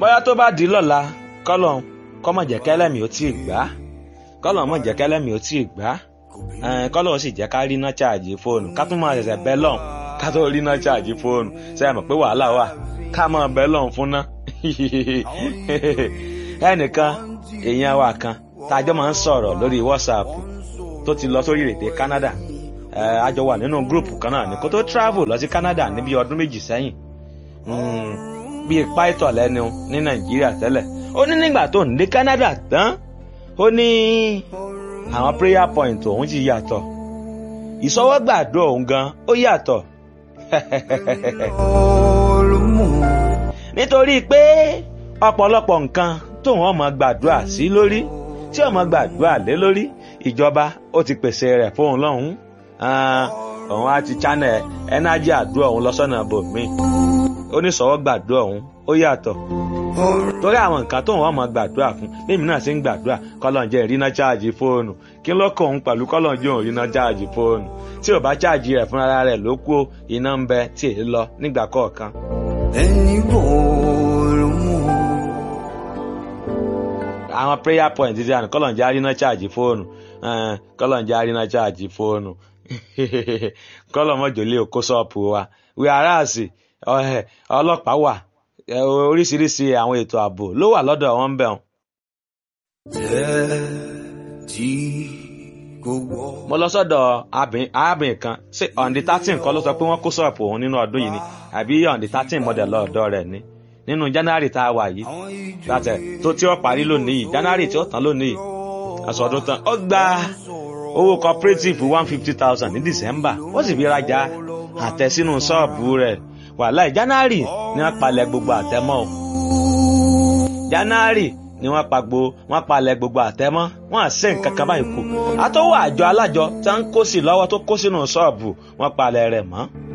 bóyá tó bá di lọ́la kọ́lọ̀ kọ́mọ̀ jẹ́ kẹ́lẹ́mì ó tí ì gbá kọ́lọ̀ mọ̀ jẹ́ kẹ́lẹ́mì ó tí ì gbá kọ́lọ̀ ó sì jẹ́ ká rí iná ṣáàjì fóònù ká tún máa ṣẹ̀ṣẹ̀ bẹ́ lọ́n ká tó rí iná ṣáàjì fóònù ṣe é mọ̀ pé wàhálà wà ká máa bẹ́ lọ́n fún ná ẹnìkan èèyàn wa kan tájọ́ máa ń sọ̀rọ̀ lórí WhatsApp tó ti lọ sórí èdè Canada a jọ wà nínú gúrùpù kan náà ní kó tó travel lọ sí Canada níbi ọdún méjì sẹ́yìn bíi pító lẹ́nu ní Nàìjíríà tẹ́lẹ̀ ó ní nígbà tó ń dé Canada tán ó ní àwọn prayer point òun ti yàtọ̀ ìsọwọ́gbàdo òun gan ó yàtọ̀ nítorí pé ọ̀pọ̀lọpọ̀ nǹkan tóun ọmọ gbàdúrà sí lórí tí ọmọ gbàdúrà lé lórí ìjọba ó ti pèsè rẹ̀ fóun lọ́hùn-ún òun á ti channel ẹnájì àdúrà òun lọ́sọ̀nà bòmíì oníṣòwò gbàdúrà òun ó yàtọ̀ torí àwọn nǹkan tóun ọmọ gbàdúrà fún lèmi náà sì ń gbàdúrà kọ́lọ́njẹ́ ìrìnà cháàjì fóònù kí ló kàn òun pẹ̀lú kọ́lọ́njẹ́ òun ìrìnà cháàjì fóònù tí ò bá cháàjì rẹ̀ fúnra rẹ̀ ló kú iná ń bẹ tí èyí lọ nígbà kọ̀ọ̀kan. ẹni bòòrò mú. àwọn prayer point ti àná kọ́lọ́njẹ́ àrínà cháàjì fóònù kọ́lọ́njẹ́ àrínà cháàjì fóònù kọ́lọ́mọ́jọ́lé òkó ṣọ́ọ̀pù wa wíwáràsì ọlọ́pàá wà oríṣiríṣi àwọn ètò ààbò ló wà lọ́dọ̀ àwọn ń bẹ̀ wọn. tẹ́ tí kò wọ́. mo lọ sọ́dọ̀ arábìnrin kan ṣé on the thirteen kọ́ ló sọ pé wọ́n kó ṣọ́ọ̀pù òun nínú ọdún yìí ni àbí on the thirteen model lọ́ọ̀dọ́ rẹ̀ ni nínú january tá a wà yìí látẹ̀ tó tí ó parí lónìí yìí january tí ó tán lónìí yìí aṣọ ọdún tán ó gba owó cooperative one fifty thousand ní december ó sì fi rajà àtẹ sínú ṣọ́ọ̀bù rẹ̀ wàhálà january ni wọ́n palẹ̀ gbogbo àtẹmọ́ o january ni wọ́n pa gbo wọ́n palẹ̀ gbogbo àtẹmọ́ wọ́n àṣẹ nǹkan kan báyìí kù àtọwọ́ àjọ alájọ tí wọ́n ń kó sí lọ́wọ́ tó kó sínú ṣọ́ọ̀bù wọ́n palẹ̀ rẹ̀ mọ́